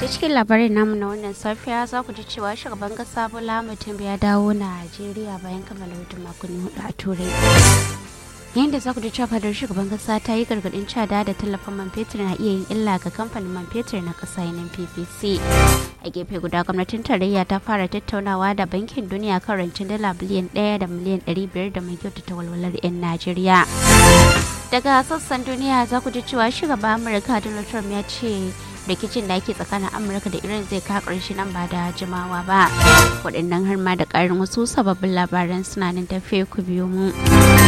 cikin labarin namu na wannan safiya za ku ji cewa shugaban kasa bola mutum ya dawo najeriya bayan kammala hutun makonni hudu a turai yayin da za ku ji cewa fadar shugaban kasa ta yi gargadin cada da tallafin man fetur na iya yin illa ga kamfanin man fetur na kasa yanin ppc a gefe guda gwamnatin tarayya ta fara tattaunawa da bankin duniya kan rancen dala biliyan ɗaya da miliyan ɗari biyar da mai kyautata walwalar 'yan najeriya daga sassan duniya za ku ji cewa shugaban amurka donald trump ya ce rikicin da ake tsakanin amurka da iran zai ka ƙarshe nan ba da jimawa ba waɗannan har ma da ƙarin wasu sababbin labaran suna nan tafe ku biyo mu